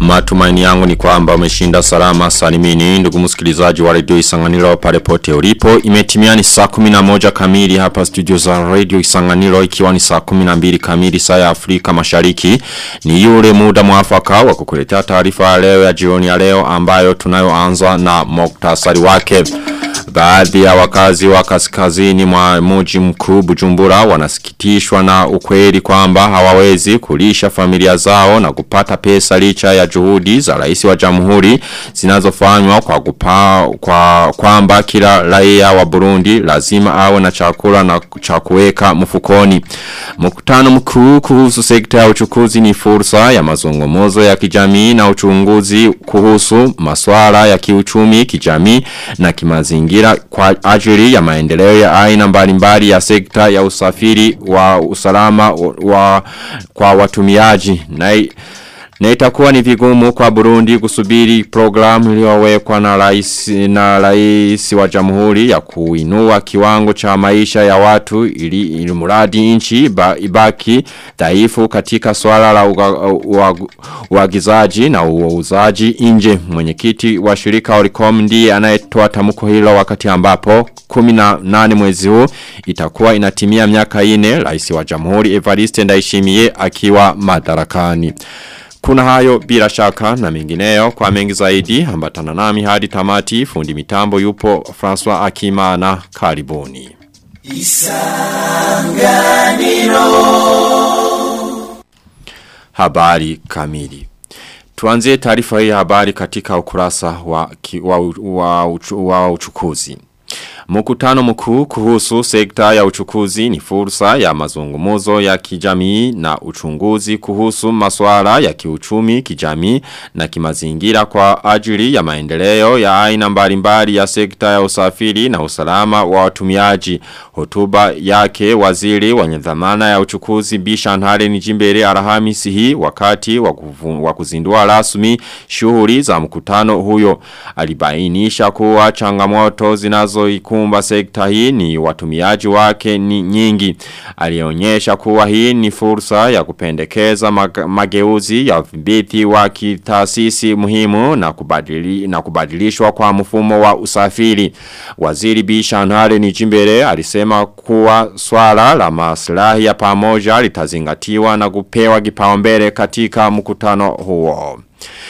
Matumaini yangu ni kwamba umeshinda salama salimini ndugu msikilizaji wa radio Isanganiro pale pote ulipo. Imetimia ni saa 11 kamili hapa studio za radio Isanganiro ikiwa ni saa 12 kamili saa ya Afrika Mashariki. Ni yule muda mwafaka wa kukuletea taarifa ya leo ya jioni ya leo ambayo tunayoanza na moktasari wake. Baadhi ya wakazi wa kaskazini mwa mji mkuu Bujumbura wanasikitishwa na ukweli kwamba hawawezi kulisha familia zao na kupata pesa licha ya juhudi za rais wa jamhuri zinazofanywa kwa kupa, kwa kwamba kila raia wa Burundi lazima awe na chakula na cha kuweka mfukoni. Mkutano mkuu kuhusu sekta ya uchukuzi ni fursa ya mazungumzo ya kijamii na uchunguzi kuhusu masuala ya kiuchumi, kijamii na kimazingira kwa ajili ya maendeleo ya aina mbalimbali ya sekta ya usafiri wa usalama wa, wa kwa watumiaji. Na na itakuwa ni vigumu kwa Burundi kusubiri programu iliyowekwa na rais na rais wa jamhuri ya kuinua kiwango cha maisha ya watu ili, ili muradi nchi ibaki dhaifu katika swala la uagizaji na uuzaji nje. Mwenyekiti wa shirika Oricom ndiye anayetoa tamko hilo wakati ambapo 18 mwezi huu itakuwa inatimia miaka 4 rais wa jamhuri Evariste Ndayishimiye akiwa madarakani. Kuna hayo bila shaka na mengineyo kwa mengi zaidi ambatana nami hadi tamati fundi mitambo yupo François Akimana karibuni. Isanganiro Habari kamili Tuanzie taarifa hii habari katika ukurasa wa, wa, wa, wa, wa uchukuzi. Mkutano mkuu kuhusu sekta ya uchukuzi ni fursa ya mazungumuzo ya kijamii na uchunguzi kuhusu masuala ya kiuchumi, kijamii na kimazingira kwa ajili ya maendeleo ya aina mbalimbali ya sekta ya usafiri na usalama wa watumiaji. Hotuba yake waziri wenye dhamana ya uchukuzi Bishan Haren Jimbere Alhamisi hii wakati wa kuzindua rasmi shughuli za mkutano huyo alibainisha kuwa changamoto zinazoikumba sekta hii ni watumiaji wake ni nyingi. Alionyesha kuwa hii ni fursa ya kupendekeza mageuzi ya vibithi wa kitaasisi muhimu na, kubadili, na kubadilishwa kwa mfumo wa usafiri. Waziri Bishanare ni jimbere alisema kuwa swala la maslahi ya pamoja litazingatiwa na kupewa kipaumbele katika mkutano huo.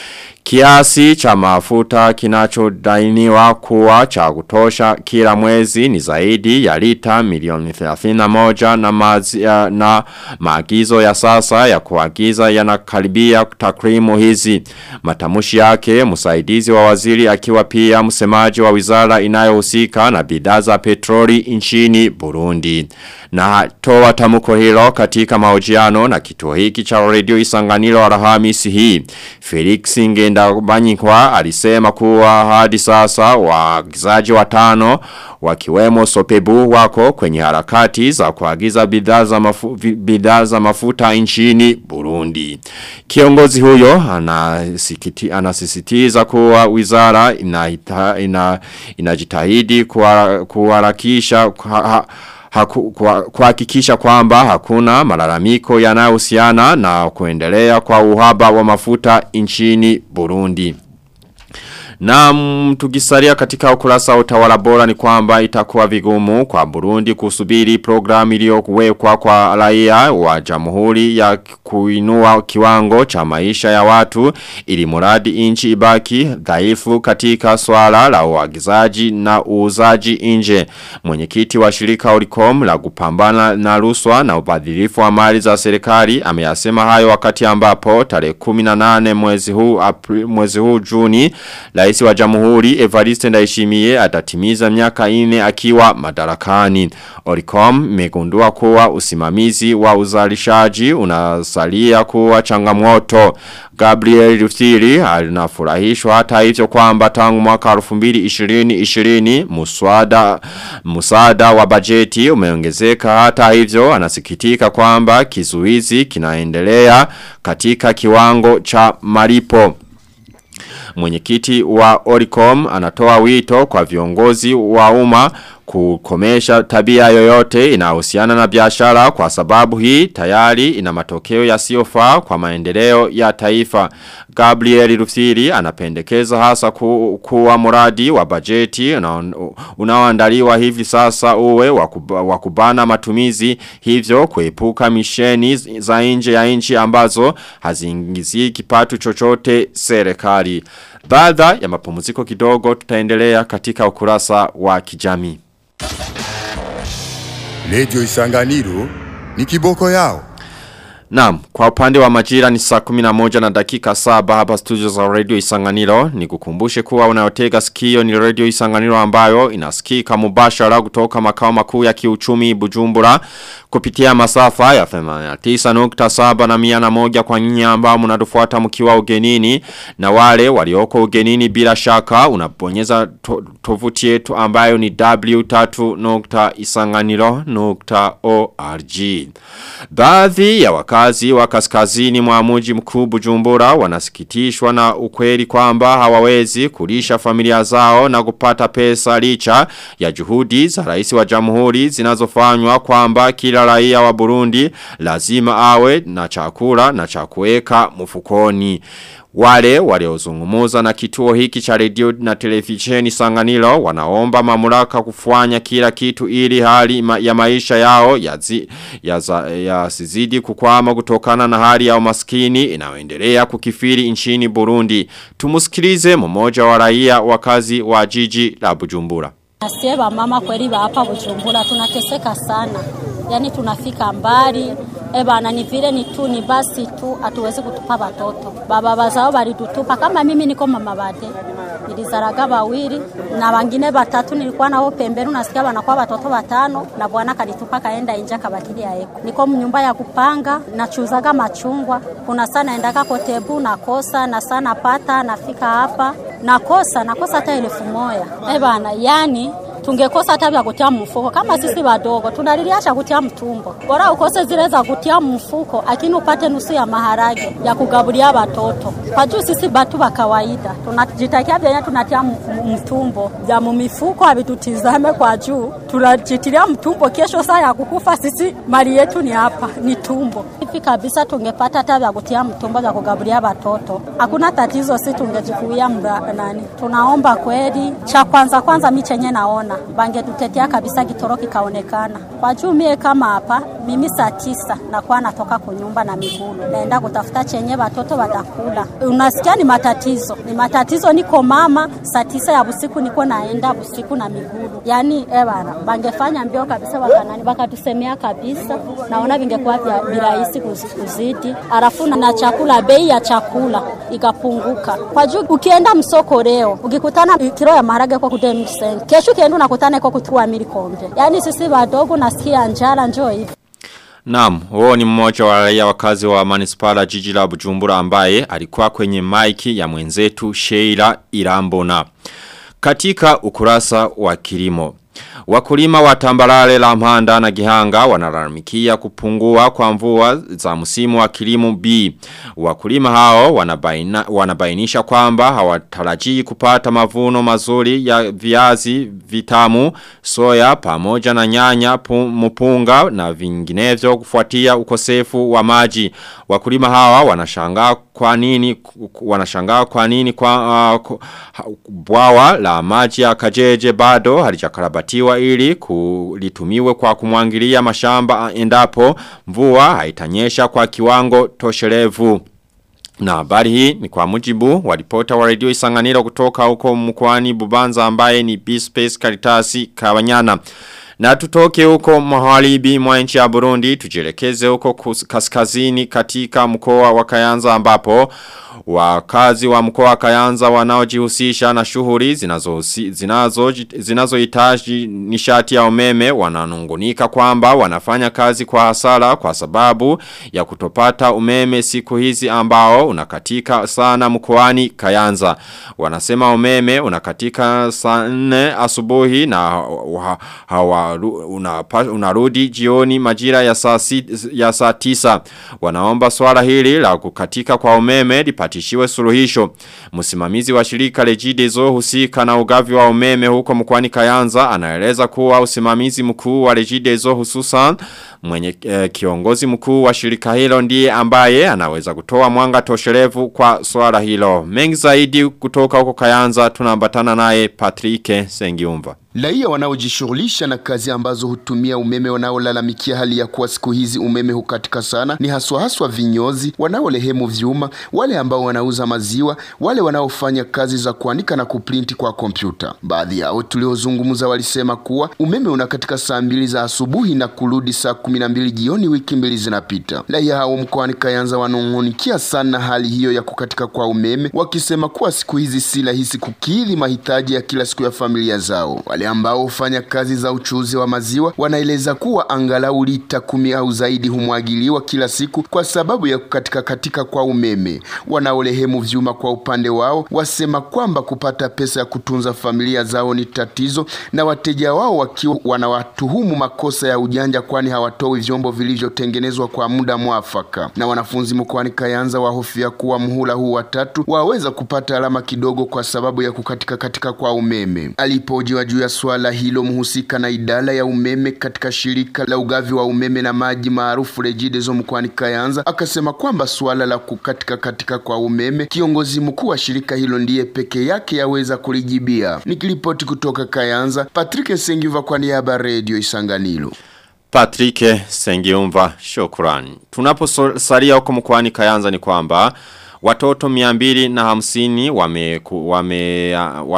Kiasi cha mafuta kinachodainiwa kuwa cha kutosha kila mwezi ni zaidi ya lita milioni 31 na, mazi, na maagizo ya sasa ya kuagiza yanakaribia takrimu hizi. Matamushi yake msaidizi wa waziri akiwa pia msemaji wa wizara inayohusika na bidhaa za petroli nchini Burundi. Na toa tamuko hilo katika mahojiano na kituo hiki cha radio Isanganiro Alhamisi hii. Felix Ngenda Banyikwa alisema kuwa hadi sasa waagizaji watano wakiwemo Sopebu wako kwenye harakati za kuagiza bidhaa za, mafu, bidhaa za mafuta nchini Burundi. Kiongozi huyo anasikiti, anasisitiza kuwa wizara inajitahidi ina, ina kuharakisha kwa, kuhakikisha kwa kwamba hakuna malalamiko yanayohusiana na kuendelea kwa uhaba wa mafuta nchini Burundi. Na tukisalia katika ukurasa utawala bora ni kwamba itakuwa vigumu kwa Burundi kusubiri programu iliyokuwekwa kwa raia wa jamhuri ya kuinua kiwango cha maisha ya watu ili muradi inchi ibaki dhaifu katika swala la uagizaji na uuzaji nje. Mwenyekiti wa shirika Oricom la kupambana na ruswa na ubadhirifu wa mali za serikali ameyasema hayo wakati ambapo tarehe 18 mwezi huu April, mwezi huu Juni Rais wa Jamhuri Evariste Ndayishimiye atatimiza miaka ine akiwa madarakani. Oricom megundua kuwa usimamizi wa uzalishaji unasalia kuwa changamoto. Gabriel Rufiri alinafurahishwa hata hivyo kwamba tangu mwaka 2020 muswada musada wa bajeti umeongezeka hata hivyo anasikitika kwamba kizuizi kinaendelea katika kiwango cha malipo. Mwenyekiti wa Oricom anatoa wito kwa viongozi wa umma kukomesha tabia yoyote inahusiana na biashara kwa sababu hii tayari ina matokeo yasiyofaa kwa maendeleo ya taifa. Gabriel Rufsiri anapendekeza hasa ku, kuwa muradi wa bajeti unaoandaliwa hivi sasa uwe wakubana matumizi hivyo kuepuka misheni za nje ya nchi ambazo haziingizi kipato chochote serikali. Baada ya mapumziko kidogo tutaendelea katika ukurasa wa kijamii. Lejo Isanganiro ni kiboko yao. Naam, kwa upande wa majira ni saa 11 na dakika saba hapa studio za Radio Isanganiro. Ni kukumbushe kuwa unayotega sikio ni Radio Isanganiro ambayo inasikika mubashara kutoka makao makuu ya kiuchumi Bujumbura kupitia masafa ya 89.7 na 101 kwa nyinyi ambao mnatufuata mkiwa ugenini na wale walioko ugenini bila shaka unabonyeza to, tovuti yetu ambayo ni w3.isanganiro.org. Baadhi ya wakazi wa kaskazini mwa mji mkuu Bujumbura wanasikitishwa na ukweli kwamba hawawezi kulisha familia zao na kupata pesa licha ya juhudi za rais wa jamhuri zinazofanywa kwamba kila raia wa Burundi lazima awe na chakula na chakueka mfukoni. Wale waliozungumuza na kituo hiki cha redio na televisheni sanganilo wanaomba mamlaka kufanya kila kitu ili hali ma, ya maisha yao yazi, ya, za, ya sizidi kukwama kutokana na hali ya umaskini inayoendelea kukifiri nchini Burundi. Tumusikilize mmoja wa raia wakazi wa jiji la Bujumbura. Asie mama kweli hapa Bujumbura tunateseka sana. Yaani tunafika mbali E bana ni vile ni tu ni basi tu hatuwezi kutupa watoto. Baba bazao balitutupa kama mimi niko mama bade. Nilizaraga bawili na wengine batatu nilikuwa nao pembeni nasikia wanakuwa watoto watano na bwana kalitupa kaenda nje akabakili yaeko. Niko mnyumba ya kupanga nachuzaga machungwa. Kuna sana endaka kotebu nakosa na sana pata nafika hapa nakosa nakosa hata elfu moja. E bana yani tungekosa hata vya kutia mfuko kama sisi wadogo tunaliliacha kutia mtumbo bora ukose zile za kutia mfuko lakini upate nusu ya maharage ya kugabulia watoto kwa juu sisi batu wa kawaida tunajitakia vyenye tunatia mtumbo vya mumifuko havitutizame kwa juu tunajitilia mtumbo kesho saa ya kukufa sisi mali yetu ni hapa ni tumbo hivi kabisa tungepata hata vya kutia mtumbo vya kugabulia watoto hakuna tatizo si tungejikuia nani tunaomba kweli cha kwanza kwanza mi chenye naona bangetutetea kabisa kitoro kikaonekana. Kwa juu mie kama hapa mimi saa tisa nakuwa natoka kunyumba na miguu naenda kutafuta chenye watoto watakula. Unasikia ni matatizo, ni matatizo. Niko mama saa tisa ya usiku niko naenda usiku na miguu, yani ebana, bangefanya mbio kabisa, wakanani wakatusemea kabisa, naona vingekuwa vya virahisi kuzidi, alafu na chakula, bei ya chakula ikapunguka. Kwa juu ukienda msoko leo ukikutana kilo ya maharage kwa kudeni kesho kienda unakutana kwa kutua milikombe. Yaani sisi wadogo nasikia njala njoo hivi. Naam, huo ni mmoja wa raia wakazi wa manispala jiji la Bujumbura ambaye alikuwa kwenye maiki ya mwenzetu Sheila Irambona. Katika ukurasa wa kilimo Wakulima wa tambarare la mhanda na gihanga wanalalamikia kupungua kwa mvua za msimu wa kilimo B. Wakulima hao wanabaina, wanabainisha kwamba hawatarajii kupata mavuno mazuri ya viazi vitamu, soya, pamoja na nyanya, mpunga na vinginevyo kufuatia ukosefu wa maji. Wakulima hawa wanashangaa kwa nini wanashangaa kwa nini kwa uh, bwawa la maji ya Kajeje bado halijakarabatiwa ili kulitumiwe kwa kumwangilia mashamba endapo mvua haitanyesha kwa kiwango tosherevu. Na habari hii ni kwa mujibu wa ripota wa radio isanganiro kutoka huko mkwani bubanza ambaye ni B-Space Karitasi Kawanyana. Na tutoke huko mahalibi mwa nchi ya Burundi tujelekeze huko kaskazini katika mkoa wa Kayanza ambapo wakazi wa mkoa wa Kayanza wanaojihusisha na shughuli zinazo zinazo zinazohitaji nishati ya umeme wananungunika kwamba wanafanya kazi kwa hasara kwa sababu ya kutopata umeme siku hizi ambao unakatika sana mkoani Kayanza wanasema umeme unakatika saa 4 asubuhi na hawa unaru, unapa, unarudi jioni majira ya saa, si, ya saa tisa. Wanaomba swala hili la kukatika kwa umeme lipatishiwe suluhisho. Msimamizi wa shirika Regideso husika na ugavi wa umeme huko mkwani Kayanza anaeleza kuwa usimamizi mkuu wa Regideso hususan mwenye eh, kiongozi mkuu wa shirika hilo ndiye ambaye anaweza kutoa mwanga tosherevu kwa swala hilo. Mengi zaidi kutoka huko Kayanza tunaambatana naye Patrick Sengiumva. Raia wanaojishughulisha na kazi ambazo hutumia umeme wanaolalamikia hali ya kuwa siku hizi umeme hukatika sana ni haswa haswa vinyozi, wanaolehemu vyuma, wale ambao wanauza maziwa, wale wanaofanya kazi za kuandika na kuprinti kwa kompyuta. Baadhi yao tuliozungumza walisema kuwa umeme unakatika saa mbili za asubuhi na kurudi saa kumi na mbili jioni, wiki mbili zinapita. Raia hao mkoani Kayanza wanung'unikia sana hali hiyo ya kukatika kwa umeme, wakisema kuwa siku hizi si rahisi kukidhi mahitaji ya kila siku ya familia zao. Wale ambao hufanya kazi za uchuuzi wa maziwa wanaeleza kuwa angalau lita kumi au zaidi humwagiliwa kila siku kwa sababu ya kukatika katika kwa umeme. Wanaolehemu vyuma kwa upande wao wasema kwamba kupata pesa ya kutunza familia zao ni tatizo, na wateja wao wakiwa wanawatuhumu makosa ya ujanja, kwani hawatoi vyombo vilivyotengenezwa kwa muda mwafaka. Na wanafunzi mkoani Kayanza wahofia kuwa muhula huu watatu waweza kupata alama kidogo kwa sababu ya kukatika katika kwa umeme. Alipojiwa juu ya swala hilo mhusika na idara ya umeme katika shirika la ugavi wa umeme na maji maarufu Regideso mkoani Kayanza akasema kwamba swala la kukatika katika kwa umeme kiongozi mkuu wa shirika hilo ndiye peke yake yaweza kulijibia. Nikiripoti kutoka Kayanza, Patrick Sengiva kwa niaba ya Radio Isanganiro. Patrick Sengiumva shukrani. Tunaposalia huko mkoani Kayanza ni kwamba Watoto miambili na hamsini wameambukizwa wame,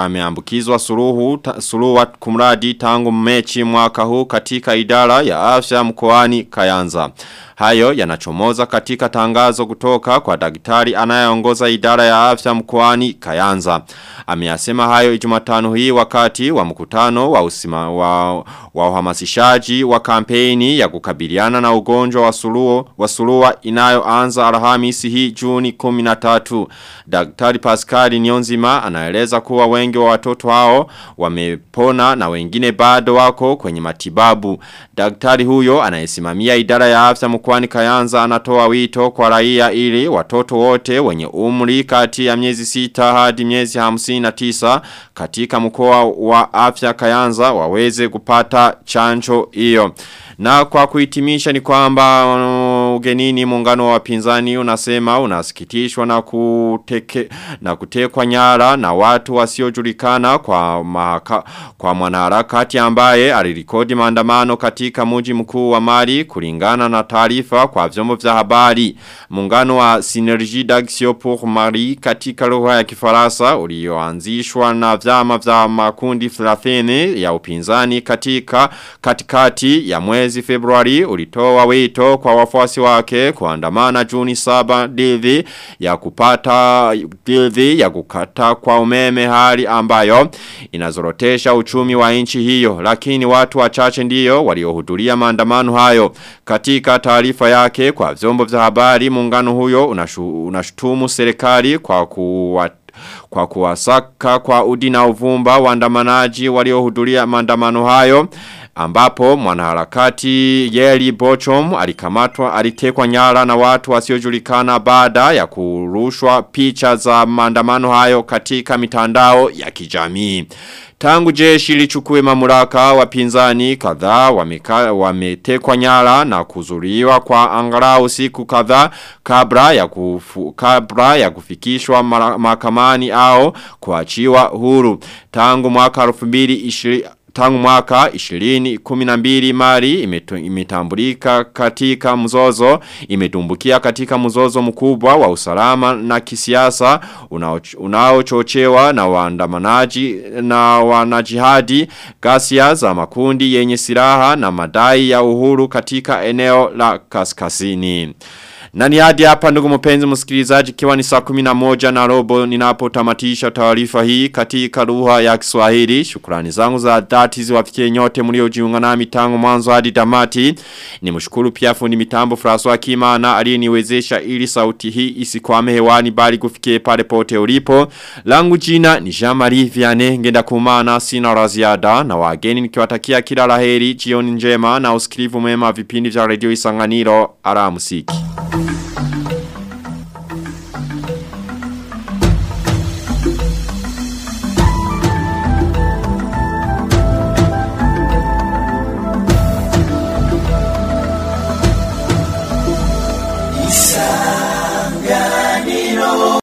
wame suruhu, ta, suruhu kumradi tangu mechi mwaka huu katika idara ya afya mkoani Kayanza. Hayo yanachomoza katika tangazo kutoka kwa daktari anayeongoza idara ya afya mkoani Kayanza. Ameyasema hayo Jumatano hii wakati wa mkutano wa usima, wa, wa uhamasishaji wa kampeni ya kukabiliana na ugonjwa wa suluo wa sulua inayoanza Alhamisi hii Juni 13. Daktari Pascal Nyonzima anaeleza kuwa wengi wa watoto hao wamepona na wengine bado wako kwenye matibabu. Daktari huyo anayesimamia idara ya afya mkoani Kayanza anatoa wito kwa raia ili watoto wote wenye umri kati ya miezi sita hadi miezi hamsini na tisa katika mkoa wa afya Kayanza waweze kupata chanjo hiyo. Na kwa kuhitimisha ni kwamba uh, ugenini muungano wa wapinzani unasema unasikitishwa na kuteke na kutekwa nyara na watu wasiojulikana kwa mahaka, kwa mwanaharakati ambaye alirikodi maandamano katika mji mkuu wa Mali kulingana na taarifa kwa vyombo vya habari. Muungano wa Synergie d'Action pour Mali katika lugha ya Kifaransa ulioanzishwa na vyama vya makundi 30 ya upinzani katika katikati ya mwezi Februari ulitoa wito kwa wafuasi wake kuandamana Juni 7 dhidi ya kupata dhidi ya kukata kwa umeme hali ambayo inazorotesha uchumi wa nchi hiyo lakini watu wachache ndiyo waliohudhuria maandamano hayo katika taarifa yake kwa vyombo vya habari muungano huyo unashu, unashutumu serikali kwa kuwa kwa kuwasaka kwa udi na uvumba waandamanaji waliohudhuria maandamano hayo ambapo mwanaharakati Yeli Bochom alikamatwa alitekwa nyara na watu wasiojulikana baada ya kurushwa picha za maandamano hayo katika mitandao ya kijamii. Tangu jeshi lichukue mamlaka wapinzani kadhaa wametekwa nyara na kuzuriwa kwa angalau siku kadhaa kabla ya kufu, kabla ya kufikishwa mahakamani au kuachiwa huru. Tangu mwaka 2020 Tangu mwaka 2012 mali imetambulika katika mzozo, imetumbukia katika mzozo mkubwa wa usalama na kisiasa unaochochewa na waandamanaji na wanajihadi ghasia za makundi yenye silaha na madai ya uhuru katika eneo la kaskazini. Na ni hadi hapa ndugu mpenzi msikilizaji kiwa ni saa 11 na robo ninapotamatisha taarifa hii katika lugha ya Kiswahili. Shukrani zangu za dhati ziwafikie nyote mliojiunga nami tangu mwanzo hadi tamati. Nimshukuru pia fundi mitambo François Kimana aliyeniwezesha ili sauti hii isikwame hewani bali kufikie pale pote ulipo. Langu jina ni Jean-Marie Vianney ngenda kumana sina la ziada na wageni nikiwatakia kila laheri jioni njema na usikilivu mwema vipindi vya Radio Isanganiro. Ara musiki.